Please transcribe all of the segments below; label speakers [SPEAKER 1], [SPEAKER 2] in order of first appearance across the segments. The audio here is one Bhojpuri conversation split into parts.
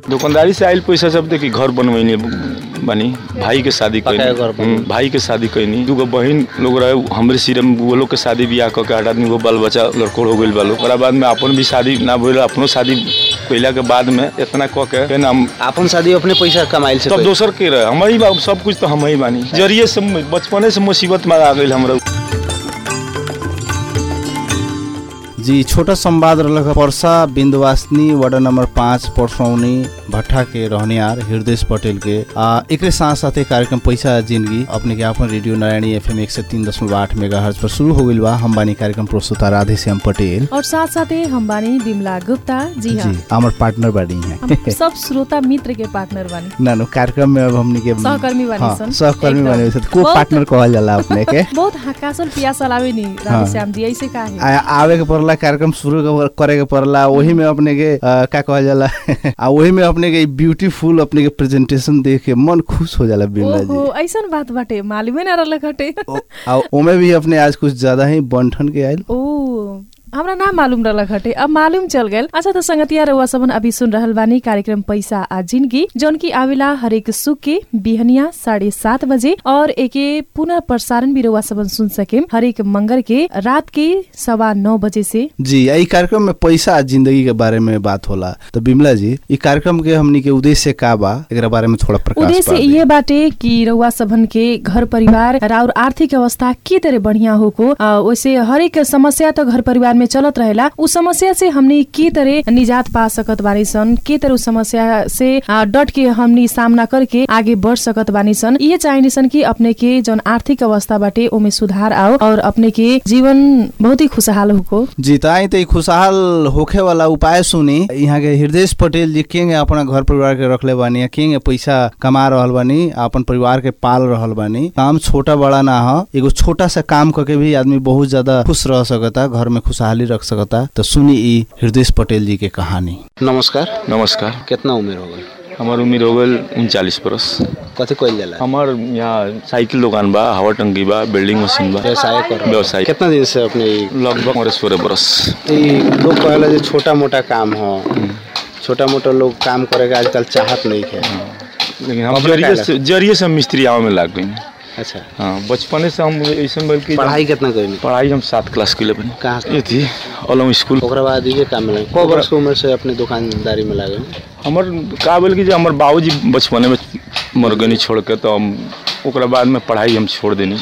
[SPEAKER 1] दुकानदारी से आयल पैसा सब देखी घर बनवैनी बनी भाई के शादी
[SPEAKER 2] पकाए
[SPEAKER 1] कैनी
[SPEAKER 2] घर बनवैनी।
[SPEAKER 1] हम्म, भाई के शादी कैनी दूगो बहन लोग रहे हमरे सिर में वो लोग के शादी बियाह कऽ के आठ आदमी को बाल बच्चा लड़कोड़ हो गइल बालो ओकरा बाद में अपन भी शादी ना भइल अपनो शादी कैला के बाद में इतना कऽ के फेन हम
[SPEAKER 2] आपन शादी अपने पैसा कमाइल से
[SPEAKER 1] तब
[SPEAKER 2] कइल।
[SPEAKER 1] दोसर के रहे हम ही बा सब कुछ तो हम ही बानी जरिए से बचपने से मुसीबत में आ गइल हमरा
[SPEAKER 3] जी छोटा संवाद रहलक पर्सा बिंदवासनी वार्ड नंबर पाँच परसौनी भट्टा के रहनियार हृदय पटेल के आ, एकरे साथ साथे कार्यक्रम पैसा जिंदगी अपने के आपन रेडियो नारायणी एफएम एक सौ तीन दशमलव आठ मेगा हर्ज पर शुरू हो गइल बा हम बानी कार्यक्रम प्रस्तुता राधे श्याम पटेल
[SPEAKER 4] और साथ साथै हम बानी बिमला गुप्ता जी हाँ
[SPEAKER 3] जी हमार पार्टनर बानी
[SPEAKER 4] हम
[SPEAKER 3] है
[SPEAKER 4] सब श्रोता मित्र के पार्टनर बानी
[SPEAKER 3] नानु कार्यक्रम में अब हमनी के
[SPEAKER 4] सहकर्मी बानी
[SPEAKER 3] हाँ,
[SPEAKER 4] सन।
[SPEAKER 3] सहकर्मी
[SPEAKER 4] एकदम।
[SPEAKER 3] बानी सन। को
[SPEAKER 4] बहुत-
[SPEAKER 3] पार्टनर कहल जाला अपने के
[SPEAKER 4] बहुत हकासल पियासल आवे नी
[SPEAKER 3] हाँ।
[SPEAKER 4] राधे श्याम जी ऐसे का है
[SPEAKER 3] आ, आवे के पड़ला कार्यक्रम शुरू के- करे के पड़ला वही में अपने के आ, का कहल जाला आ वही में अपने के ब्यूटीफुल अपने के प्रेजेंटेशन देख के मन खुश हो जाला बिमला जी
[SPEAKER 4] ओहो ऐसन बात बाटे मालूमे ना रहल हटे
[SPEAKER 3] ओ- आ ओमे भी अपने आज कुछ ज्यादा ही बंठन के आयल
[SPEAKER 4] ओ हमरा ना मालूम रहल हटे अब मालूम चल गए अच्छा तो संगतिया रउआ सबन अभी सुन रहल बानी कार्यक्रम पैसा आ जिंदगी जौन की आवेला हरेक सुख के बिहनिया साढ़े सात बजे और एके पुनः प्रसारण भी रउआ सबन सुन सके हरेक मंगर के रात के सवा नौ बजे से
[SPEAKER 3] जी ई कार्यक्रम में पैसा आ जिंदगी के बारे में बात होला तो बिमला जी ई कार्यक्रम के हमनी के उद्देश्य का बा एकरा बारे में थोड़ा प्रकाश
[SPEAKER 4] उद्देश्य
[SPEAKER 3] पार दी।
[SPEAKER 4] ये बाटे कि रउआ सबन के घर परिवार और आर्थिक अवस्था के तरह बढ़िया होको आ, वैसे हरेक समस्या तो घर परिवार में चलत रहेला उ समस्या से हमनी के तरह निजात पा सकत बानी सन के तरह उ समस्या से आ, डट के हमनी सामना करके आगे बढ़ सकत बानी सन ये चाहिए सन कि अपने के जौन आर्थिक अवस्था बाटे ओमे सुधार आओ और अपने के जीवन बहुत ही खुशहाल होको
[SPEAKER 3] जी त आई त ई खुशहाल होखे वाला उपाय सुनी यहाँ के हृदय पटेल जी केंगे अपना घर परिवार के रखले बानी या केंगे पैसा कमा रहल बानी आ अपन परिवार के पाल रहल बानी काम छोटा बड़ा ना ह एगो छोटा सा काम करके भी आदमी बहुत ज्यादा खुश रह सकता घर में खुशहाली रख सकता तो सुनी ई हृदय पटेल जी के कहानी
[SPEAKER 2] नमस्कार
[SPEAKER 1] नमस्कार
[SPEAKER 2] कितना उम्र हो गई
[SPEAKER 1] हमार उम्र हो गइल उनचालीस बरस
[SPEAKER 2] कथी कइल जाला
[SPEAKER 1] हमार यहाँ साइकिल दुकान बा हवा टंकी बा बिल्डिंग मशीन बा
[SPEAKER 2] व्यवसाय कर
[SPEAKER 1] व्यवसाय
[SPEAKER 2] कितना दिन से अपने ई-
[SPEAKER 1] लगभग हमारे सोलह बरस
[SPEAKER 2] ई लोग कहेला जे छोटा मोटा काम हो छोटा मोटा लोग काम करे के आजकल चाहत नहीं है
[SPEAKER 1] लेकिन हम
[SPEAKER 2] अपने
[SPEAKER 1] जरिए
[SPEAKER 2] काहे
[SPEAKER 1] से जरिए से हम मिस्त्री आवे में लाग गई
[SPEAKER 2] अच्छा
[SPEAKER 1] हाँ बचपने से हम ऐसे बल्कि
[SPEAKER 2] पढ़ाई कितना कइनी
[SPEAKER 1] पढ़ाई हम सात क्लास के लिए बनी
[SPEAKER 2] कहाँ से?
[SPEAKER 1] ये थी अलम स्कूल
[SPEAKER 2] ओकरा बाद ये काम में को वर्ष के उम्र से अपने दुकानदारी में लागे
[SPEAKER 1] हमर का बोल कि जे हमर बाबूजी बचपने में मर गनी छोड़ के तो हम ओकरा बाद में पढ़ाई हम छोड़ देनी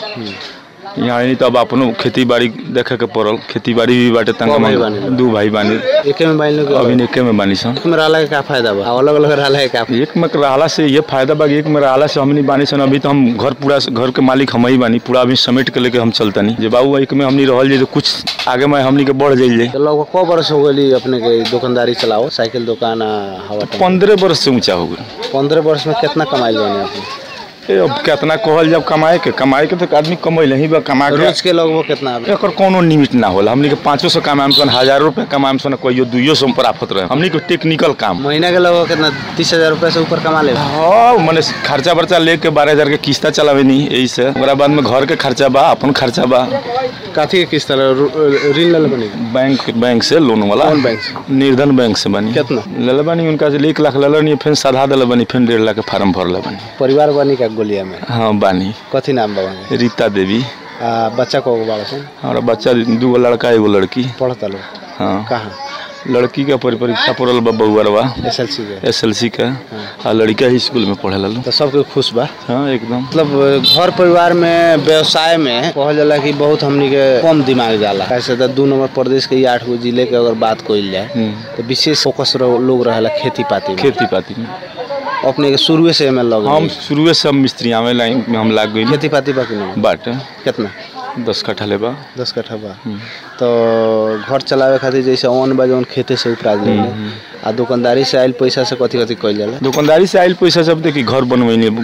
[SPEAKER 1] यहाँ नहीं तो अब अपनो खेती बाड़ी देखे के पड़ल खेती बाड़ी भी बाटे तंग
[SPEAKER 2] कौ भाई बानी?
[SPEAKER 1] दू भाई बानी
[SPEAKER 2] एके में बाइल के
[SPEAKER 1] अभी एके में बानी सन
[SPEAKER 2] एक में रहला के का फायदा बा अलग अलग रहला है का
[SPEAKER 1] एक में रहला से ये फायदा बा कि एक में रहला से हमनी बानी सन अभी तो हम घर पूरा घर के मालिक हम ही बानी पूरा अभी समेट के लेके हम चलतनी जे बाबू एक में हमनी रहल जाए तो कुछ आगे में हमनी के बढ़ जाइल जाए
[SPEAKER 2] तो लगभग को वर्ष हो गई अपने के दुकानदारी चलाओ साइकिल दुकान आ, हवा टंकी।
[SPEAKER 1] पंद्रह वर्ष से ऊंचा हो गई
[SPEAKER 2] पंद्रह वर्ष में कितना कमाई बने अपने
[SPEAKER 1] ए, अब कितना कहल जब कमाए के कमाए के तो आदमी कमैले ही बा कमा के
[SPEAKER 2] रोज के लगभग कितना आवे?
[SPEAKER 1] एकर कोनो लिमिट ना होला हमनी के पाँचो सौ कमाएम सन हजारों रुपया कमाएम सन कहियो दुइयो सौ में प्राप्त रहे हमनी के टेक्निकल काम
[SPEAKER 2] महीना के लगभग कितना तीस हजार रुपया से ऊपर कमा ले
[SPEAKER 1] हाँ मने खर्चा वर्चा लेके बारह हजार के किस्ता चलावे नी यही से ओकरा बाद में घर के खर्चा बा अपन खर्चा बा
[SPEAKER 2] काफी के किस्त ला- रू- ऋण ले बने
[SPEAKER 1] बैंक बैंक से लोन वाला
[SPEAKER 2] कौन बैंक से?
[SPEAKER 1] निर्धन बैंक से बनी
[SPEAKER 2] कितना?
[SPEAKER 1] ले बानी उनका से एक लाख ले नी फिर साधा दिल बनी फिर डेढ़ लाख के फार्म भरले बनी
[SPEAKER 2] परिवार बनी का गोलिया में
[SPEAKER 1] हाँ बानी
[SPEAKER 2] कथी नाम बा वहाँ?
[SPEAKER 1] रीता देवी
[SPEAKER 2] आ बच्चा को बाड़ा सन
[SPEAKER 1] हमारा बच्चा दूगो लड़का एगो लड़की
[SPEAKER 2] पढ़ता लोग
[SPEAKER 1] हाँ
[SPEAKER 2] कहाँ
[SPEAKER 1] लड़की का परि- परीक्षा पड़ल बा बउअरवा
[SPEAKER 2] एस एल सी के
[SPEAKER 1] एस एल सी का आ लड़का ही स्कूल में पढ़े लो
[SPEAKER 2] तो सबके खुश बा
[SPEAKER 1] हाँ एकदम
[SPEAKER 2] मतलब घर परिवार में व्यवसाय में कहल जाला कि बहुत हमनी के कम दिमाग जाला कैसे तो दू नंबर प्रदेश के ये आठ गो जिले के अगर बात कइल जाए
[SPEAKER 1] हम्म।
[SPEAKER 2] तो विशेष फोकस रह- लोग रहेला खेती पाती में
[SPEAKER 1] खेती पाती में
[SPEAKER 2] अपने के शुरुए से एमे लग
[SPEAKER 1] हम शुरुए से हम मिस्त्री आवे लाइन में हम लाग गई
[SPEAKER 2] खेती पाती बाकी नहीं
[SPEAKER 1] बाट
[SPEAKER 2] कितना
[SPEAKER 1] दस कट्ठा लेबा
[SPEAKER 2] दस कट्ठा बा तो घर चलावे खातिर जैसे ऑन बा जौन खेते से उपराज ले आ दुकानदारी से आइल पैसा से कथी कथी कइल जाला
[SPEAKER 1] दुकानदारी से आयल पैसा सब देखी घर बनवैनी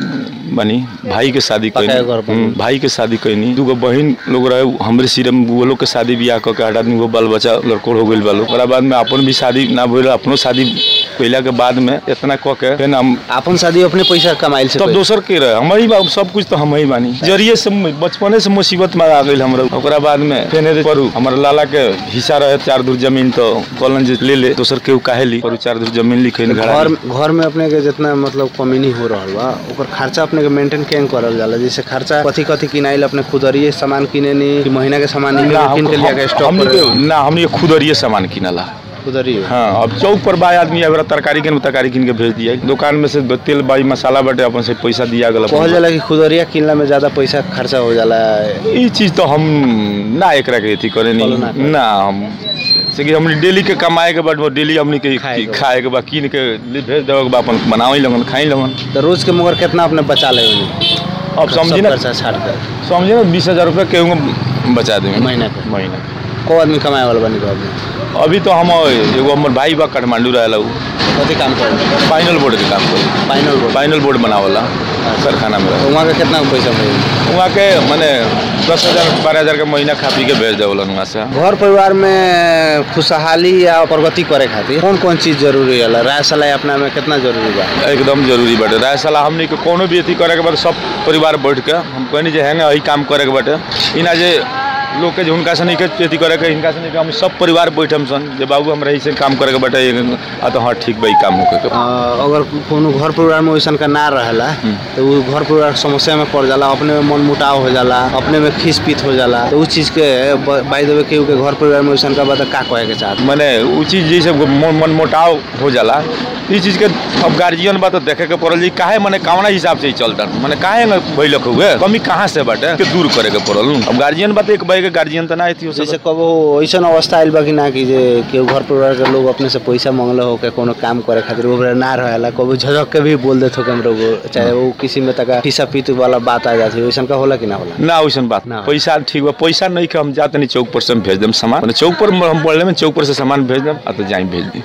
[SPEAKER 1] बानी भाई के शादी
[SPEAKER 2] पकाए
[SPEAKER 1] कैनी
[SPEAKER 2] घर पर।
[SPEAKER 1] हम्म, भाई के शादी कैनी दूगो बहन लोग रहे हमरे सिरे में वो लोग के शादी बियाह कऽ के हटा वो बाल बच्चा लड़कोड़ हो गइल बा लोग ओकरा बाद में अपन भी शादी ना भइल अपनो शादी कैला के बाद में इतना कऽ के फिर हम
[SPEAKER 2] अपन शादी अपने पैसा कमाइल से
[SPEAKER 1] तब
[SPEAKER 2] कइल।
[SPEAKER 1] दोसर के रहे हमारी बा सब कुछ तो हम ही बानी जरिए से बचपने से मुसीबत में आ गई हमरा ओकरा बाद में फेने परू हमारा लाला के हिस्सा रहे चार दूर जमीन तो कहलन जे ले ले दोसर के काहे ली परू चार दूर जमीन लिखे
[SPEAKER 2] घर घर में अपने के जितना मतलब कमीनी हो रहल बा ओकर खर्चा अपने के मेंटेन केंग करल जाला जैसे खर्चा कथी कथी किनाइल अपने खुदरिए सामान किने नी कि महीना के सामान ही
[SPEAKER 1] ना
[SPEAKER 2] किन के लिया के स्टॉक
[SPEAKER 1] हमनी
[SPEAKER 2] पर
[SPEAKER 1] के ना हमनी के खुदरिए सामान किनला
[SPEAKER 2] खुदरिए
[SPEAKER 1] हाँ अब चौक पर बा आदमी अगर तरकारी किन तरकारी किन के भेज दिया दुकान में से तेल बाई मसाला बाटे अपन से पैसा दिया गला
[SPEAKER 2] कहल जाला कि खुदरिया किनला में ज्यादा पैसा खर्चा हो जाला
[SPEAKER 1] ई चीज तो हम ना एकरा के अथी करे
[SPEAKER 2] Follow ना
[SPEAKER 1] नहीं
[SPEAKER 2] करे।
[SPEAKER 1] ना हम से कि हमनी डेली के कमाए के बाद वो डेली हमनी के
[SPEAKER 2] खाए के
[SPEAKER 1] खाए के बाद कीन के ले- भेज देवे के बाद अपन बनावे लगन खाई लगन
[SPEAKER 2] तो रोज के मगर कितना अपने बचा ले
[SPEAKER 1] अब समझी ना
[SPEAKER 2] खर्चा छाड़ कर
[SPEAKER 1] समझे ना बीस हजार रुपया केहू बचा देंगे
[SPEAKER 2] महीना के
[SPEAKER 1] महीना
[SPEAKER 2] को आदमी कमाए वाला बनी घर में
[SPEAKER 1] अभी तो हम एगो हमर भाई बा काठमांडू रहेला उ
[SPEAKER 2] कथी काम कर
[SPEAKER 1] फाइनल बोर्ड के काम करे
[SPEAKER 2] फाइनल बोर्ड
[SPEAKER 1] फाइनल बोर्ड बनावला कारखाना में
[SPEAKER 2] तो वहाँ का कितना पैसा मिले
[SPEAKER 1] वहाँ के माने दस हजार बारह हजार के महीना खा पी के भेज देवलन वहाँ से
[SPEAKER 2] घर परिवार में खुशहाली या प्रगति करे खातिर कौन कौन चीज जरूरी है राय सलाह अपना में कितना जरूरी बा
[SPEAKER 1] एकदम जरूरी बाटे राय सलाह हमनी के कोनो भी अथी करे के बाद सब परिवार बैठ के हम कहनी जे है ना यही काम करे के बाटे इना जे लोग के जे हुनका से नहीं के अथी करे के हिनका से नहीं के हम सब परिवार बैठम सन जे बाबू हमरा ऐसे काम करे के बाटे आ तो हाँ ठीक बा ई काम होके के
[SPEAKER 2] अ, अगर कोनो घर परिवार में वैसन का ना रहेला तो वो घर परिवार समस्या में पड़ जाला अपने में मन मुटाव हो जाला अपने में खींच पीत हो जाला तो उस चीज के बाई देवे केहू के घर परिवार में वैसन का बात का कहे के चाहत
[SPEAKER 1] माने उ चीज जैसे मन मन मोटाव हो जाला ई चीज के अब गार्जियन बा तो देखे के पड़ल जी काहे माने कौना हिसाब से ही चलता माने काहे न भइलक हुए कमी कहाँ से बाटे के दूर करे के पड़ल अब गार्जियन बा तो एक भाई के गार्जियन तो ना थी हो
[SPEAKER 2] जैसे कबो ऐसन अवस्था आइल बा कि ना कि जे केहू घर परिवार के लोग अपने से पैसा मांगले हो के कोनो काम करे खातिर वो बेरा ना रहेला कबो झझक के भी बोल देत हो के हमरो को चाहे वो किसी में तका पीसा पीत वाला बात आ जाती वैसन का होला कि ना होला
[SPEAKER 1] ना वैसन बात
[SPEAKER 2] ना।
[SPEAKER 1] पैसा ठीक बा पैसा नहीं के हम जाते नहीं चौक पर से हम भेज देम सामान माने चौक पर हम बोले में चौक पर से सामान भेज देम आ तो जाई भेज दी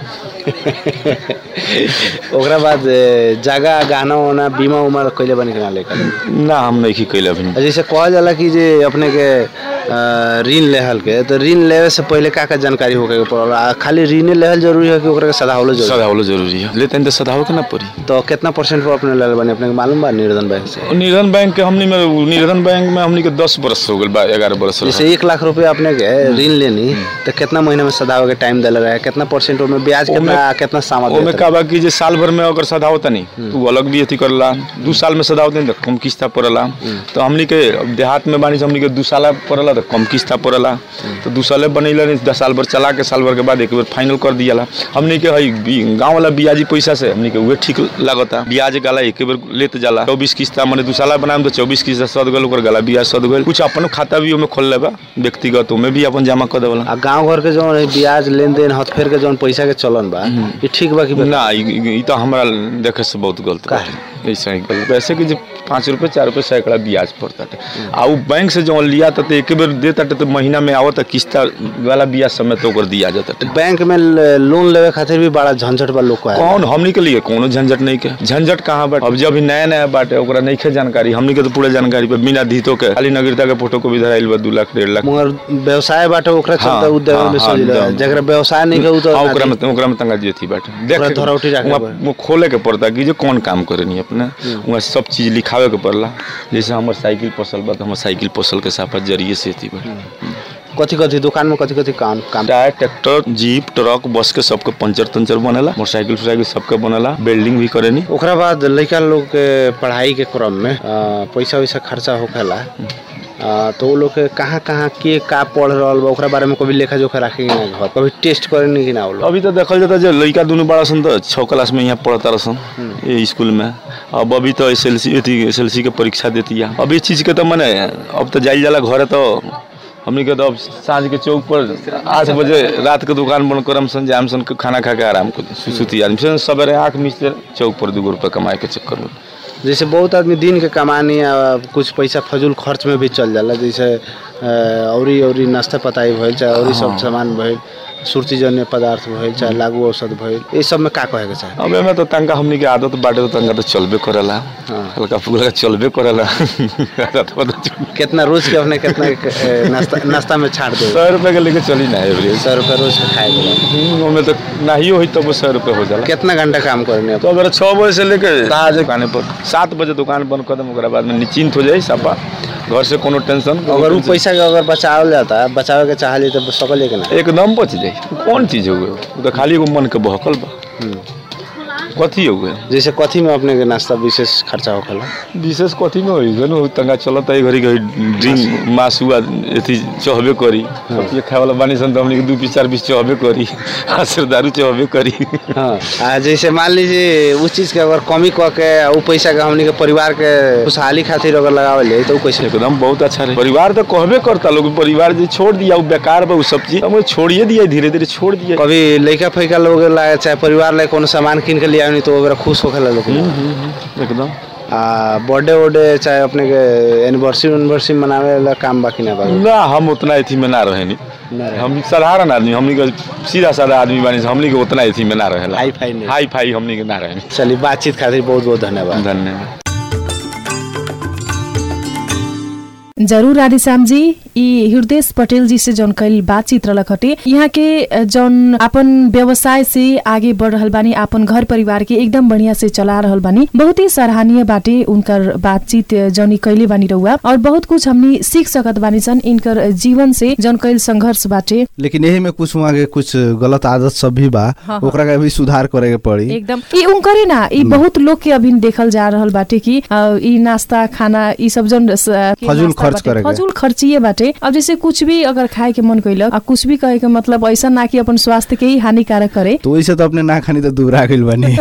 [SPEAKER 2] ओकरा बाद ए, जगह गहना उना बीमा उमा कैले बनी कि ना लेकर
[SPEAKER 1] ना हम नहीं कैले अभी
[SPEAKER 2] जैसे कहल जाला कि जे अपने के अ, ऋण लेहल के तो ऋण लेवे से पहले का का जानकारी होके पड़ल आ खाली ऋण लेहल जरूरी है कि ओकरा के सदावलो जरूरी है?
[SPEAKER 1] सदावलो जरूरी है लेते हैं तो सदाव के ना पड़ी
[SPEAKER 2] तो कितना परसेंट पर अपने ले बने अपने के मालूम बा निर्धन बैंक से
[SPEAKER 1] निर्धन बैंक के हमनी में निर्धन बैंक में हमनी के दस बरस हो गए बा ग्यारह बरस हो
[SPEAKER 2] जैसे एक लाख रुपया अपने के ऋण लेनी तो कितना महीना में सदावे के टाइम दिला रहे कितना परसेंट में ब्याज कितना
[SPEAKER 1] ओमे-
[SPEAKER 2] कितना सामा
[SPEAKER 1] ओमे
[SPEAKER 2] देत
[SPEAKER 1] का बा कि जे साल भर में अगर सदावत नहीं तो अलग भी अथी करला दू साल में सदावत नहीं तो कम किस्ता पड़ला तो हमनी के अब देहात में बानी से हमनी के दू साल पड़ला तो कम किस्ता पड़ला तो दू साले बनैला नहीं दस साल भर चला के साल भर के बाद एक बार फाइनल कर दियाला हमनी के हई बी- गाँव वाला बियाजी पैसा से हमनी के उहे ठीक लागता ब्याज गाला एक बार लेते जाला चौबीस किस्ता मैंने दू साल बनाम तो चौबीस किस्ता सद गल ओकर गला ब्याज सद गल कुछ अपन खाता भी ओमे खोल लेबा व्यक्तिगत ओमे भी अपन जमा कर देवला
[SPEAKER 2] आ गांव घर के जौन है ब्याज लेन देन हथफेर के जौन पैसा के चलन बा ये ठीक बा कि बा?
[SPEAKER 1] ना ई ई- ई तो हमरा देखे से बहुत गलत
[SPEAKER 2] काहे?
[SPEAKER 1] बाटे। ऐसा ही गलत वैसे कि जो पाँच रुपये चार रुपये सैकड़ा ब्याज पड़ता है आ उ बैंक से जो लिया था तो एक बेर देता तो महीना में आवत किस्ता वाला ब्याज समय तो ओकर दिया जाता है
[SPEAKER 2] बैंक में ल- लोन लेवे खातिर भी बड़ा झंझट बा लोग को है
[SPEAKER 1] कौन हमनी के लिए कोनो झंझट नहीं के झंझट कहाँ बाटे अब जब नया नया बाटे ओकरा नहीं के जानकारी हमनी के तो पूरा जानकारी पे बिना धीतो के खाली नागरिकता के फोटो को भी धराइल बा दू लाख डेढ़ लाख
[SPEAKER 2] मगर व्यवसाय बाटे ओकरा
[SPEAKER 1] हाँ,
[SPEAKER 2] चलते उद्योग
[SPEAKER 1] हाँ,
[SPEAKER 2] में
[SPEAKER 1] हाँ,
[SPEAKER 2] सोच ले
[SPEAKER 1] एकदम।
[SPEAKER 2] जकरा व्यवसाय नहीं के उ तो
[SPEAKER 1] हाँ, ओकरा में ओकरा में तंगा जेथी बाटे देख
[SPEAKER 2] ओकरा धरौटी राखे
[SPEAKER 1] वहाँ-
[SPEAKER 2] बा।
[SPEAKER 1] वो खोले के पड़ता कि जे कौन काम करेनी अपने वहाँ सब चीज लिखावे के पड़ला जैसे हमर साइकिल पोसल बा तो हमर साइकिल पोसल के साफा जरिए से थी बाटे
[SPEAKER 2] कथी कथी दुकान में कथी कथी काम काम
[SPEAKER 1] tyre tractor jeep truck bus के सबके पंचर तंचर बनेला मोटरसाइकिल साइकिल सबके बनेला बिल्डिंग भी करेनी
[SPEAKER 2] ओकरा बाद लड़का लोग के पढ़ाई के क्रम में अ, पैसा वैसा खर्चा होखेला अ, तो वो लोग के कहाँ कहाँ के का पढ़ रहल बा ओकरा बारे में कभी लेखा जोखा रखे ना घर कभी टेस्ट करे नहीं कि ना वो लोग
[SPEAKER 1] अभी तो देखल जाता जे लड़का दोनों बड़ा सन तो छः क्लास में यहाँ पढ़ता रसन ये स्कूल में अब अभी तो S L C S L C के परीक्षा देती है अब ये चीज़ के तो मैंने अब तो जाइल जाला घरे तो हमनी के तो अब साँझ के चौक पर आठ बजे रात के दुकान बंद करम सन जाम सन के खाना खा के आराम कर सुती आदमी सन सवेरे आँख मिचते चौक पर दू रुपये कमाए के चक्कर में
[SPEAKER 2] जैसे बहुत आदमी दिन के कमानी आ कुछ पैसा फजूल खर्च में भी चल जाला जैसे अ, औरी औरी नाश्ता पताई भइल चाहे औरी सब सामान भइल सुर्ती जन्य पदार्थ भइल चाहे लागू औषध भइल ये सब में का कहे के चाहे
[SPEAKER 1] अब एमे तो तंका हमनी के आदत बाटे तो तंका तो चलबे करेला
[SPEAKER 2] हाँ।
[SPEAKER 1] हल्का फुल्का चलबे करेला आदत बा तो चल-
[SPEAKER 2] कितना रोज के अपने कितना ए, नाश्ता नाश्ता में छाट दे
[SPEAKER 1] सौ रुपए के लेके चली ना एवरेज
[SPEAKER 2] सौ रुपये रोज के खाए के बाद।
[SPEAKER 1] ओमे तो नहीं होई तब सौ रुपए हो जाला
[SPEAKER 2] कितना घंटा काम करने आप
[SPEAKER 1] तो अगर छः बजे से लेके कहा जाए दुकाने पर सात बजे दुकान बंद कर देम ओकरा बाद में निश्चिंत हो जाए सापा घर से कोनो टेंशन
[SPEAKER 2] अगर वो पैसा के अगर बचावल जाता है बचावे के चाहली तो सकल कि ना
[SPEAKER 1] एकदम बच जाए कौन चीज हो गए वो तो खाली एगो मन के बहकल बा कथी हो गए
[SPEAKER 2] जैसे कथी में अपने के नाश्ता विशेष खर्चा होखेला
[SPEAKER 1] विशेष कथी में होई गए न तंगा चलत है घड़ी घड़ी ड्रिंक मासु आ एथी चहबे करी ये खाए वाला बानी सन तो हमनी के दू पीस चार पीस चहबे करी आ सिर दारू चहबे करी
[SPEAKER 2] हाँ आ जैसे मान लीजिए उस चीज के अगर कमी कऽ के उ पैसा के हमनी के परिवार के खुशहाली खातिर अगर लगावल जाए तो उ कैसे
[SPEAKER 1] एकदम बहुत अच्छा रहे परिवार तो कहबे करता लोग परिवार जे छोड़ दिया वो बेकार बा उ सब चीज हम छोड़िए दिया धीरे धीरे छोड़ दिया
[SPEAKER 2] कभी लइका फैका लोग ला चाहे परिवार ला कोनो सामान किन के लिया तो ओकरा खुश होखेला लोग
[SPEAKER 1] एकदम
[SPEAKER 2] आ बर्थडे वर्डे चाहे अपने के एनिवर्सरी एनिवर्सरी मनावे ला काम बाकी ना बा
[SPEAKER 1] ना हम उतना एथी में ना रहे नी
[SPEAKER 2] ना रहे।
[SPEAKER 1] हम साधारण आदमी हमनी के सीधा साधा आदमी बानी से हमनी के उतना एथी में ना रहेला
[SPEAKER 2] हाई फाई नहीं।
[SPEAKER 1] हाई फाई हमनी के ना रहे
[SPEAKER 2] चलिए बातचीत खातिर बहुत बहुत धन्यवाद
[SPEAKER 1] धन्यवाद
[SPEAKER 4] जरूर राधेश्याम जी ई हृदय पटेल जी से जौन कल बातचीत रहलक हटे यहाँ के अ, जौन अपन व्यवसाय से आगे बढ़ रहल बानी अपन घर परिवार के एकदम बढ़िया से चला रहल बानी बहुत ही सराहनीय बाटे उनकर बातचीत अ, जौन ई कैले बानी रहुआ और बहुत कुछ हमनी सीख सकत बानी सन इनकर जीवन से जौन कैल संघर्ष बाटे
[SPEAKER 3] लेकिन यही में कुछ वहाँ के कुछ गलत आदत सब भी बा
[SPEAKER 4] हाँ।
[SPEAKER 3] ओकरा के भी सुधार करे के पड़ी
[SPEAKER 4] एकदम ई उनकरे ना ई बहुत लोग के अभी देखल जा रहल बाटे कि अ, ई नाश्ता खाना ई सब जौन स- के
[SPEAKER 3] फजूल
[SPEAKER 4] नाश्ता
[SPEAKER 3] खर्च
[SPEAKER 4] बाटे,
[SPEAKER 3] करे के।
[SPEAKER 4] फजूल खर्चिए बाटे अब जैसे कुछ भी अगर खाए के मन कैलक आ कुछ भी कहे के मतलब ऐसा ना कि अपन स्वास्थ्य के ही हानिकारक करे
[SPEAKER 3] तो वैसे तो अपने ना खानी तो दूर आ गइल बानी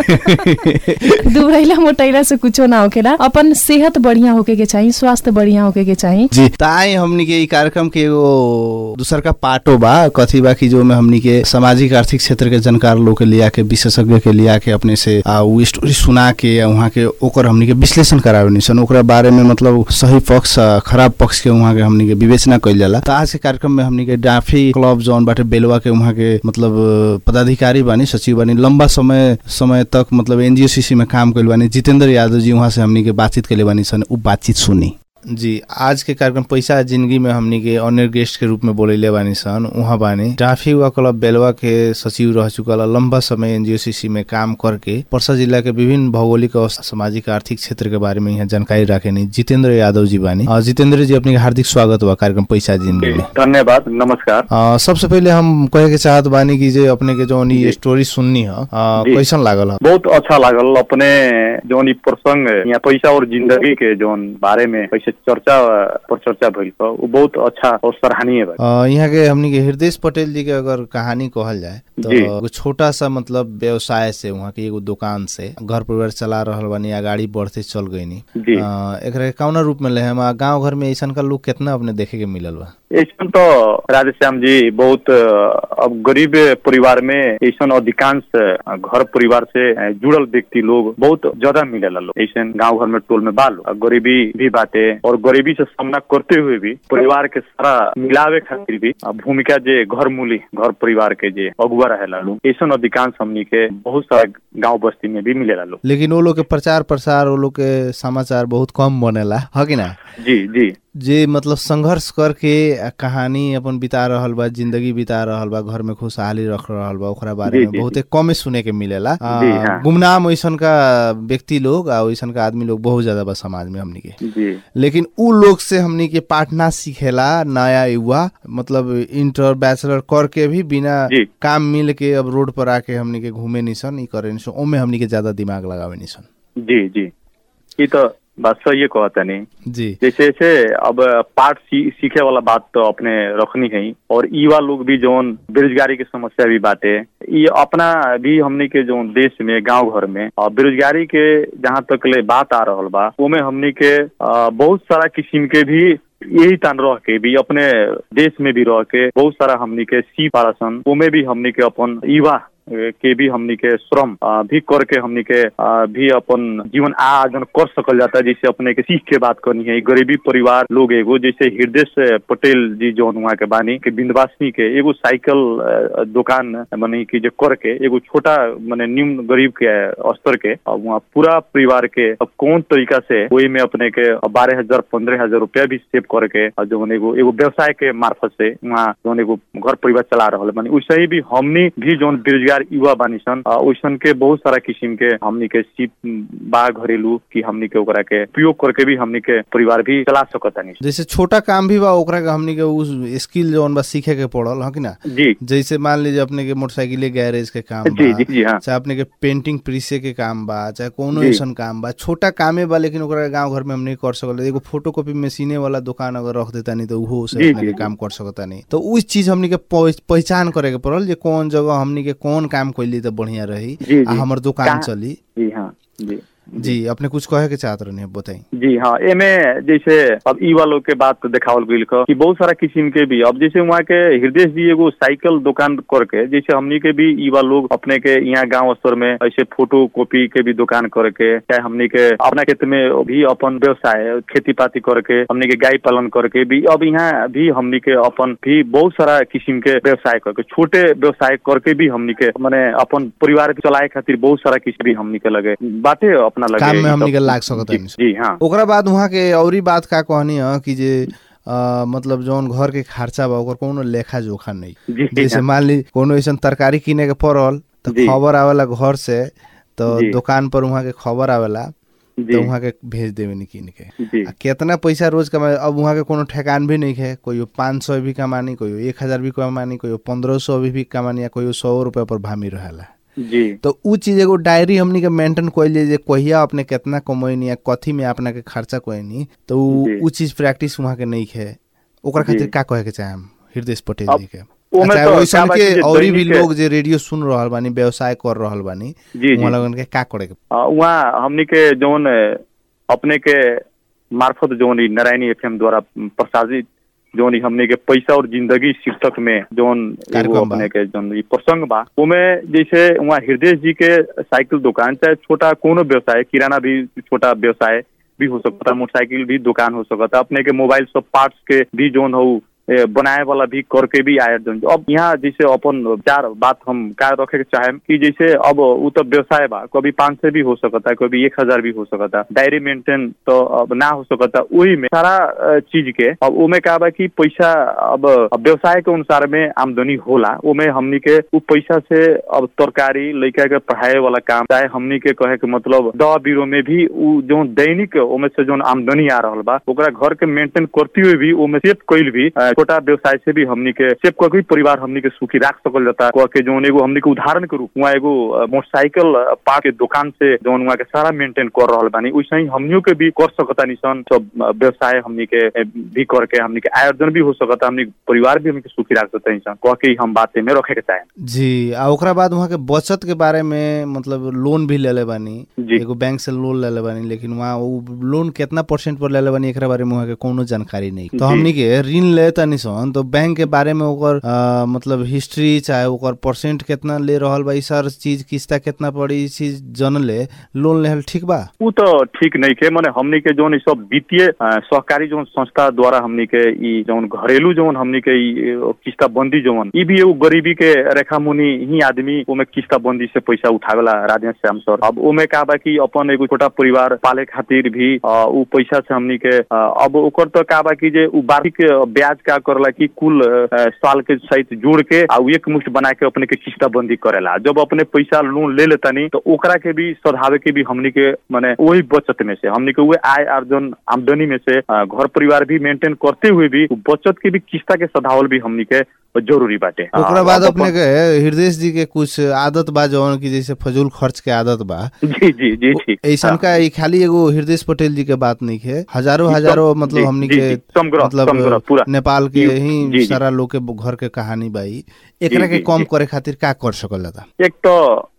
[SPEAKER 4] दुबरैला मोटैला से कुछो ना होकेला अपन सेहत बढ़िया होके के चाहिए स्वास्थ्य बढ़िया होके के चाहिए
[SPEAKER 3] जी ताई हमनी के ई कार्यक्रम के एगो दूसर का पार्टो बा कथी बा कि जो में हमनी के सामाजिक आर्थिक क्षेत्र के जानकार लोग के लिया के विशेषज्ञ के लिया के अपने से आ, उ स्टोरी सुना के आ, वहाँ के ओकर हमनी के विश्लेषण करावे निसन ओकरा बारे में मतलब सही पक्ष आ, खराब पक्ष के वहाँ के हमनी के विवेचना कइल जाला त आज के कार्यक्रम में हमनी के डाफी क्लब जौन बाटे बेलवा के वहाँ के मतलब पदाधिकारी बानी सचिव बानी लंबा समय समय तक मतलब एनजीओसीसी में काम कइल बानी जितेंद्र यादव जी वहाँ से हमनी के बातचीत कइले बानी सन उ बातचीत सुनी जी आज के कार्यक्रम पैसा जिंदगी में हमनी के अन्य गेस्ट के रूप में बोलेले बानी सन उहाँ बानी ट्राफिक युवा क्लब बेलवा के सचिव रह चुकल लंबा समय एनजीओसीसी में काम करके पर्सा जिला के विभिन्न भौगोलिक और सामाजिक आर्थिक क्षेत्र के बारे में यहाँ जानकारी राखेनी जितेंद्र यादव जी बानी अ, जितेंद्र जी अपने के हार्दिक स्वागत बा कार्यक्रम पैसा जिंदगी में
[SPEAKER 5] धन्यवाद नमस्कार
[SPEAKER 3] अ, सबसे पहले हम कहे के चाहत बानी कि जे अपने के जौन ई स्टोरी सुननी ह अ,
[SPEAKER 5] जी।
[SPEAKER 3] कैसन लागल ह
[SPEAKER 5] बहुत अच्छा लागल अपने जौन ई प्रसंग यहाँ पैसा और जिंदगी के जौन बारे में कैसे चर्चा पर चर्चा भइल बा, उ बहुत अच्छा और सराहनीय बा
[SPEAKER 3] अ, यहाँ के हमनी के हृदय पटेल जी के अगर कहानी कहल जाए तो
[SPEAKER 5] जी।
[SPEAKER 3] एगो छोटा सा मतलब व्यवसाय से वहाँ के एगो दुकान से घर परिवार चला रहल बानी आगाड़ी बढ़ते चल गईनी
[SPEAKER 5] जी
[SPEAKER 3] अ, एकरा के कौना रूप में ले हम गांव घर में ऐसन का लोग कितना अपने देखे के मिलल बा
[SPEAKER 5] ऐसा तो राधेश्याम जी बहुत अ, अब गरीब परिवार में ऐसा अधिकांश अ, घर परिवार से अ, जुड़ल व्यक्ति लोग बहुत ज्यादा मिलेला लोग ऐसा गांव घर में टोल में बाल गरीबी भी बाटे और गरीबी से सामना करते हुए भी परिवार के सारा मिलावे खातिर भी अ, भूमिका जे घर मूली घर परिवार के जे अगुआ रहेला लोग ऐसा अधिकांश हमनी के बहुत सारा गांव बस्ती में भी मिलेला लोग
[SPEAKER 3] लेकिन वो लोग के प्रचार प्रसार वो लोग के समाचार बहुत कम बनेला है कि ना
[SPEAKER 5] जी जी
[SPEAKER 3] जे मतलब संघर्ष करके आ, कहानी अपन बिता रहल बा जिंदगी बिता रहल बा घर में खुशहाली रख रहल बा ओकरा बारे
[SPEAKER 5] जी,
[SPEAKER 3] में
[SPEAKER 5] जी,
[SPEAKER 3] बहुते कमे सुने के मिलेला आ,
[SPEAKER 5] जी, हाँ।
[SPEAKER 3] गुमनाम वैसन का व्यक्ति लोग आ वैसन का आदमी लोग बहुत ज्यादा बा समाज में हमनी के
[SPEAKER 5] जी
[SPEAKER 3] लेकिन उ लोग से हमनी के पाठना सीखेला नया युवा मतलब इंटर बैचलर करके भी बिना
[SPEAKER 5] जी।
[SPEAKER 3] काम मिल के अब रोड पर आके हमनी के घूमे निसन ई करे निसन ओमे हमनी के ज्यादा दिमाग लगावे निसन
[SPEAKER 5] जी जी ये तो बात सही है कहता नहीं
[SPEAKER 3] जी
[SPEAKER 5] जैसे जैसे अब पाठ सी, सीखे वाला बात तो अपने रखनी है और युवा लोग भी जोन बेरोजगारी की समस्या भी बाटे ये अपना भी हमनी के जो देश में गांव घर में अ, बेरोजगारी के जहाँ तक ले बात आ रहल बा उमे हमनी के अ, बहुत सारा किस्म के भी यही तान रह के भी अपने देश में भी रह के बहुत सारा हमनी के सी पारसन उमे भी हमनी के अपन युवा के भी हमनी के श्रम अ, भी करके हमनी के अ, भी अपन जीवन आर्जन कर सकल जाता है जैसे अपने के सीख के बात करनी है ई गरीबी परिवार लोग एगो जैसे हृदय से पटेल जी जौन वहाँ के बानी के बिंदवासिनी के एगो साइकिल अ, दुकान माने कि जे करके एगो छोटा माने निम्न गरीब के स्तर के अब वहाँ पूरा परिवार के अब कौन तरीका से वही में अपने के बारह हजार पंद्रह हजार रुपया भी सेव करके और जौन एगो एगो व्यवसाय के मार्फत से वहाँ जौन एगो घर परिवार चला रहा माने वैसे ही भी हमनी भी जौन बेरोजगार युवा बानी सन अ, वैसन के बहुत सारा किस्म के हमनी के सीप बा घरेलू की हमनी के ओकरा के उपयोग करके भी हमनी के परिवार भी चला सकतानी
[SPEAKER 3] जैसे छोटा काम भी बा ओकरा के हमनी के उस स्किल जौन बा सीखे के पड़ल ह कि ना
[SPEAKER 5] जी
[SPEAKER 3] जैसे मान लीजिए अपने के मोटरसाइकिल गैरेज के काम
[SPEAKER 5] जी
[SPEAKER 3] बा
[SPEAKER 5] जी जी हाँ
[SPEAKER 3] चाहे अपने के पेंटिंग प्रीसे के काम बा चाहे कोनो
[SPEAKER 5] जी।
[SPEAKER 3] ऐसन काम बा छोटा कामे बा लेकिन ओकरा गांव घर में हम नहीं कर सकल एगो फोटोकॉपी मशीने वाला दुकान अगर रख देता नहीं तो उहो से
[SPEAKER 5] जी,
[SPEAKER 3] अपने
[SPEAKER 5] जी,
[SPEAKER 3] के
[SPEAKER 5] जी।
[SPEAKER 3] काम कर सकता नहीं तो उस चीज हमनी के पह- पहचान करे के पड़ल जे कौन जगह हमनी के कौन काम कैली तो बढ़िया रही
[SPEAKER 5] जी,
[SPEAKER 3] आ
[SPEAKER 5] जी।
[SPEAKER 3] हमर दुकान
[SPEAKER 5] कहाँ-
[SPEAKER 3] चली
[SPEAKER 5] जी हाँ जी
[SPEAKER 3] जी अपने कुछ कहे के चाहत रहनी बताई
[SPEAKER 5] जी हाँ एमे जैसे अब ई वालों के बात देखावल गईल ख कि बहुत सारा किस्म के भी अब जैसे वहाँ के हृदय जी एगो साइकिल दुकान करके जैसे हमनी के भी ई वाला लोग अपने के यहाँ गांव स्तर में ऐसे फोटो कॉपी के भी दुकान करके चाहे हमनी के अपना खेत में भी अपन व्यवसाय खेती पाती करके हमनी के गाय पालन करके भी अब यहाँ भी हमनी के अपन भी बहुत सारा किस्म के व्यवसाय करके छोटे व्यवसाय करके भी हमनी के माने अपन परिवार के चलाए खातिर बहुत सारा किस्म भी हमनी के लगे बाटे अपना लगे
[SPEAKER 3] काम में
[SPEAKER 5] ई
[SPEAKER 3] हमनी
[SPEAKER 5] सब।
[SPEAKER 3] के लाग सकत
[SPEAKER 5] जी,
[SPEAKER 3] हनी।
[SPEAKER 5] जी हाँ
[SPEAKER 3] ओकरा बाद वहाँ के औरी बात का कहनी है कि जे अ, मतलब जौन घर के खर्चा बा ओकर कोनो लेखा जोखा नहीं
[SPEAKER 5] जी
[SPEAKER 3] जैसे मान ली कोनो ऐसा तरकारी किने के पड़ल तो
[SPEAKER 5] जी।
[SPEAKER 3] खबर आवेला घर से तो
[SPEAKER 5] जी।
[SPEAKER 3] दुकान पर वहाँ के खबर आवेला तो
[SPEAKER 5] जी
[SPEAKER 3] वहाँ के भेज देवे नहीं किन के
[SPEAKER 5] जी
[SPEAKER 3] आ केतना पैसा रोज कमाए अब वहाँ के कोनो ठेकान भी नहीं है कोई पाँच सौ भी कमानी कोई एक हजार भी कमानी कोई पंद्रह सौ भी, भी कमानी या कोई सौ रुपया पर भामी रहेला
[SPEAKER 5] जी
[SPEAKER 3] तो उ चीज एगो डायरी हमनी के मेंटेन कइले जे कहिया अपने केतना कमैनी या कथी में अपना के खर्चा कइनी तो उ
[SPEAKER 5] जी।
[SPEAKER 3] उ चीज प्रैक्टिस वहाँ के नहीं है ओकरा
[SPEAKER 5] जी।
[SPEAKER 3] खातिर का कहे के चाहे हम हृदय पटेल
[SPEAKER 5] अब
[SPEAKER 3] जी के
[SPEAKER 5] ओमे
[SPEAKER 3] अच्छा,
[SPEAKER 5] तो
[SPEAKER 3] वैसन
[SPEAKER 5] का बा
[SPEAKER 3] के
[SPEAKER 5] कि जे
[SPEAKER 3] औरी भी
[SPEAKER 5] दैनिक-
[SPEAKER 3] लोग जे रेडियो सुन रहल बानी व्यवसाय कर रहल बानी
[SPEAKER 5] जी जी
[SPEAKER 3] वहाँ लगन के का करे के
[SPEAKER 5] आ, वहाँ हमनी के जौन अ, अपने के मार्फत जौन ई नारायणी एफएम द्वारा प्रसारित जौन ई हमने के पैसा और जिंदगी शीर्षक में जौन एगो
[SPEAKER 3] कार्यक्रम बा।
[SPEAKER 5] अपने के जौन ई प्रसंग बा उमे जैसे वहाँ हृदय जी के साइकिल दुकान चाहे छोटा कोनो व्यवसाय किराना भी छोटा व्यवसाय भी हो सकता है मोटरसाइकिल भी दुकान हो सकता है अपने के मोबाइल सब पार्ट्स के भी जौन हो ए, बनाए वाला भी करके भी आए जौन अब यहाँ जैसे अपन चार बात हम का रखे के चाहे कि जैसे अब उ तो व्यवसाय बा कभी पाँच सौ भी हो सकता है कभी एक हजार भी हो सकता है डायरी मेंटेन तो अब ना हो सकता वही में सारा अ, चीज के अब उमे का बा कि पैसा अब अब व्यवसाय के अनुसार में आमदनी होला उमे हमनी के उ पैसा से अब तरकारी लड़का के पढ़ाए वाला काम चाहे हमनी के कहे के मतलब दवा बीरो में भी उ जो दैनिक उमे से जो आमदनी आ रहल बा ओकरा घर के मेंटेन करते हुए भी उमे सेव कइल भी अ, छोटा व्यवसाय से भी हमनी के सेव करके भी परिवार हमनी के सुखी राख सकल जाता कह के जोन एगो हमनी के उदाहरण के रूप वहाँ एगो अ, मोटरसाइकिल अ, पार्ट के दुकान से जोन वहाँ के सारा मेंटेन कर रहल बानी वैसे ही हमनियों के भी कर सकता निसन सब अ, व्यवसाय हमनी के अ, भी करके हमनी के आयोजन भी हो सकता हमनी के परिवार भी हमनी के सुखी राख सकता निसन कह के ही हम बात में रखे के चाहे
[SPEAKER 3] जी आ ओकरा बाद वहाँ के बचत के बारे में मतलब लोन भी लेले बानी
[SPEAKER 5] जी।
[SPEAKER 3] एगो बैंक से लोन लेले बानी लेकिन वहाँ उ लोन कितना परसेंट पर लेले बानी एकरा बारे में वहाँ के कोनो जानकारी नहीं तो
[SPEAKER 5] जी।
[SPEAKER 3] हमनी के ऋण ले तनी सन तो बैंक के बारे में ओकर अ, मतलब हिस्ट्री चाहे ओकर परसेंट कितना ले रहल बा ई सार चीज किस्ता कितना पड़ी ई चीज जनले लोन लेहल ठीक बा
[SPEAKER 5] उ तो ठीक नहीं के माने हमनी के जोन ई सब वित्तीय अ, सहकारी जोन संस्था द्वारा हमनी के ई जोन घरेलू जोन हमनी के ई अ, किस्ताबंदी जोन ई भी एगो गरीबी के रेखा मुनि ही आदमी ओमे किस्ताबंदी से पैसा उठावेला राधे श्याम सर अब ओमे का बा कि अपन एगो छोटा परिवार पाले खातिर भी अ, उ पैसा से हमनी के अ, अब ओकर तो का बा कि जे उ वार्षिक ब्याज का करला कि कुल अ, साल के सहित जोड़ के आ उ एक मुश्त बना के अपने के किस्ताबंदी करेला जब अपने पैसा लोन ले लेतानी तो ओकरा के भी सधावे के भी हमनी के माने वही बचत में से हमनी के उहे आय अर्जन आमदनी में से अ, घर परिवार भी मेंटेन करते हुए भी उ बचत के भी किस्ता के सधावल भी हमनी के जरूरी बाटे
[SPEAKER 3] ओकरा
[SPEAKER 5] अ,
[SPEAKER 3] बाद
[SPEAKER 5] अब
[SPEAKER 3] अपने के हृदय जी के कुछ आदत बा जौन की जैसे फजूल खर्च के आदत बा
[SPEAKER 5] जी जी जी ठीक
[SPEAKER 3] ऐसन का ई खाली एगो हृदय पटेल जी के बात नहीं है हजारों
[SPEAKER 5] जी,
[SPEAKER 3] हजारों
[SPEAKER 5] जी,
[SPEAKER 3] मतलब हमनी
[SPEAKER 5] जी,
[SPEAKER 3] के
[SPEAKER 5] जी, समग्र, समग्र,
[SPEAKER 3] मतलब
[SPEAKER 5] पूरा।
[SPEAKER 3] नेपाल के
[SPEAKER 5] जी,
[SPEAKER 3] ही
[SPEAKER 5] जी, जी।
[SPEAKER 3] सारा लोग के घर के कहानी बाई एकरा
[SPEAKER 5] जी,
[SPEAKER 3] के
[SPEAKER 5] जी,
[SPEAKER 3] कम
[SPEAKER 5] जी।
[SPEAKER 3] करे खातिर का कर सकल जाता
[SPEAKER 5] एक तो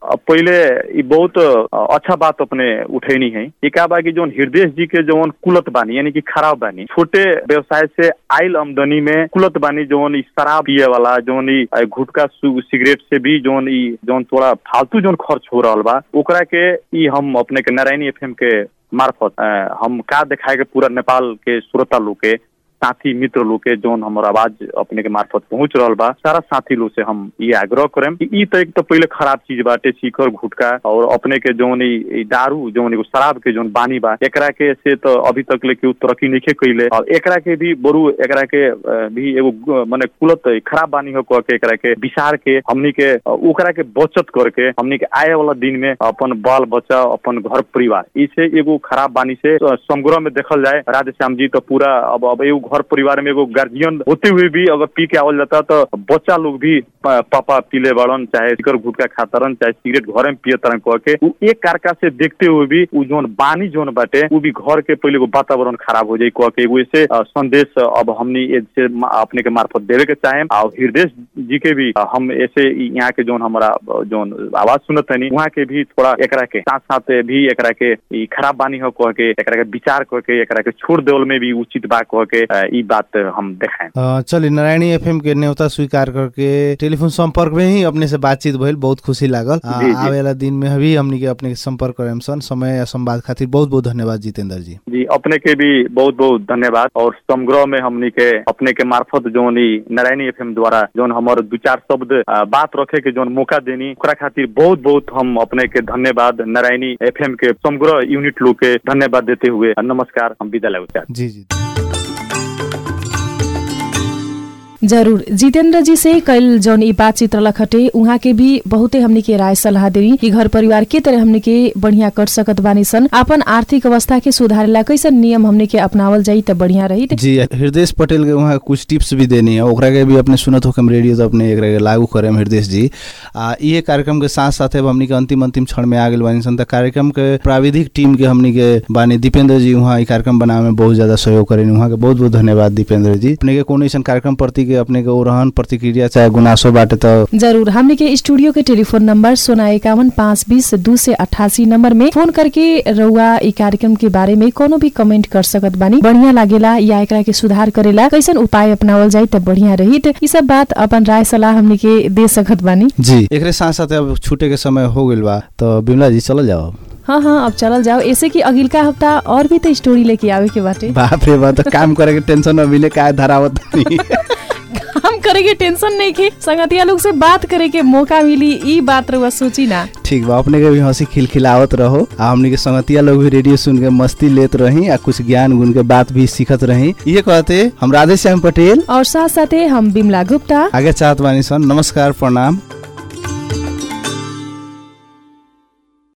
[SPEAKER 5] अब पहले ई बहुत अ, अच्छा बात अपने उठैनी है ये का बा कि जौन हृदय जी के जौन कुलत बानी यानी कि खराब बानी छोटे व्यवसाय से आयल आमदनी में कुलत बानी जौन ई शराब पिए वाला जौन ई अ, गुटखा सु- सिगरेट से भी जौन ई जौन थोड़ा फालतू जौन खर्च हो रहल बा ओकरा के ई हम अपने के नारायणी एफएम के मार्फत अ, हम का दिखाए के पूरा नेपाल के श्रोता लोग के साथी मित्र लोग के जौन हमर आवाज अपने के मार्फत पहुंच रहल बा सारा साथी लोग से हम ये आग्रह करेम कि ई तो एक तो पहले खराब चीज बाटे सीकर गुटखा और अपने के जौन ई ई दारू जौन एगो शराब के जौन बानी बा एकरा के से तो अभी तक ले केहू तरक्की नहीं कैले और एकरा के भी बरू एकरा के अ, भी एगो ग- मने कुलत खराब बानी हो कह के एकरा के विसार के हमनी के अ, ओकरा के बचत करके हमनी के आए वाला दिन में अपन बाल बच्चा अपन घर परिवार इसे एगो खराब बानी से अ, समग्र में देखल जाए राधे श्याम जी तो पूरा अब अब एगो घर परिवार में एगो गार्जियन होते हुए भी अगर पी के आवल जाता तो बच्चा लोग भी प- पापा पीले बड़न चाहे सिकर गुटखा खातरन चाहे सिगरेट घरे में पिए तरन कह के उ एक कारका से देखते हुए भी उ जोन बानी जोन बाटे उ भी घर के पहले एगो वातावरण खराब हो जाए कह के एगो ऐसे अ, संदेश अब हमनी ए से मा- अपने के मार्फत देवे के चाहे और हृदय जी के भी अ, हम ऐसे ई यहाँ के जोन हमारा अ, जोन आवाज सुनत हनी वहाँ के भी थोड़ा एकरा के साथ साथ भी एकरा के ई खराब बानी हो कह के एकरा के विचार कह के एकरा के छोड़ देवल में भी उचित बा कह के अ, ई बात हम देखाएं
[SPEAKER 3] अ, चलिए नारायणी एफएम के न्योता स्वीकार करके टेलीफोन संपर्क में ही अपने से बातचीत भइल बहुत खुशी लागल आ,
[SPEAKER 5] जी, जी।
[SPEAKER 3] आवे वाला दिन में भी हमनी के अपने के संपर्क करेम सन समय या संवाद खातिर बहुत बहुत धन्यवाद जितेंद्र जी
[SPEAKER 5] जी अपने के भी बहुत बहुत धन्यवाद और समग्र में हमनी के अपने के मार्फत जोन ई नारायणी एफएम द्वारा जोन हमार दू चार शब्द अ, बात रखे के जोन मौका देनी ओकरा खातिर बहुत बहुत हम अपने के धन्यवाद नारायणी एफएम के समग्र यूनिट लोग के धन्यवाद देते हुए नमस्कार हम विदा लेना चाहते
[SPEAKER 3] जी जी
[SPEAKER 4] जरूर जितेंद्र जी से कल जौन ई बातचीत रलक हटे उहाँ के भी बहुते हमनी के राय सलाह देनी कि घर परिवार के तरह हमनी के बढ़िया कर सकत बानी सन अपन आर्थिक अवस्था के सुधारेला कैसन नियम हमनी के अपनावल जाई त बढ़िया रही
[SPEAKER 3] जी हृदय पटेल के वहाँ कुछ टिप्स भी देनी है ओकरा के भी अपने सुनत हो हम रेडियो तो अपने एकरा के लागू करेम हृदय जी आ ये कार्यक्रम के साथ साथ अब हमनी के अंतिम अंतिम क्षण में आ गेल बानी सन त कार्यक्रम के प्राविधिक टीम के हमनी के बानी दीपेंद्र जी वहाँ ई कार्यक्रम बनावे में बहुत ज्यादा सहयोग करेनी वहाँ के बहुत बहुत धन्यवाद दीपेंद्र जी अपने के कोनो ऐसा कार्यक्रम प्रति के अपने के ओरहन प्रतिक्रिया चाहे गुनासो बाटे तो
[SPEAKER 4] जरूर हमने के स्टूडियो के टेलीफोन नंबर सोना इक्यावन पाँच बीस दू से अठासी नंबर में फोन करके रउआ ई कार्यक्रम के बारे में कोनो भी कमेंट कर सकत बानी बढ़िया लागेला या एकरा के सुधार करेला कैसन उपाय अपनावल जाई त बढ़िया रही ई सब बात अपन राय सलाह हमने के दे सकत बानी
[SPEAKER 3] जी एकरे साथ साथ अब छूटे के समय हो गइल बा तो बिमला जी चल जाओ
[SPEAKER 4] हाँ हाँ अब चलल जाओ ऐसे कि अगिलका हफ्ता और भी तो स्टोरी लेके आवे के बाटे
[SPEAKER 3] बाप रे बा तो काम करे के टेंशन अभी ले का धरावत नहीं
[SPEAKER 4] काम करे के टेंशन नहीं के संगतिया लोग से बात करे के मौका मिली ई बात रउआ सोची ना
[SPEAKER 3] ठीक बा अपने के भी हंसी खिलखिलावत रहो आ हमनी के संगतिया लोग भी रेडियो सुन के मस्ती लेत रही आ कुछ ज्ञान गुण के बात भी सीखत रही ये कहते हम राधे श्याम पटेल
[SPEAKER 4] और साथ साथे हम बिमला गुप्ता
[SPEAKER 3] आगे चाहत बानी सन नमस्कार प्रणाम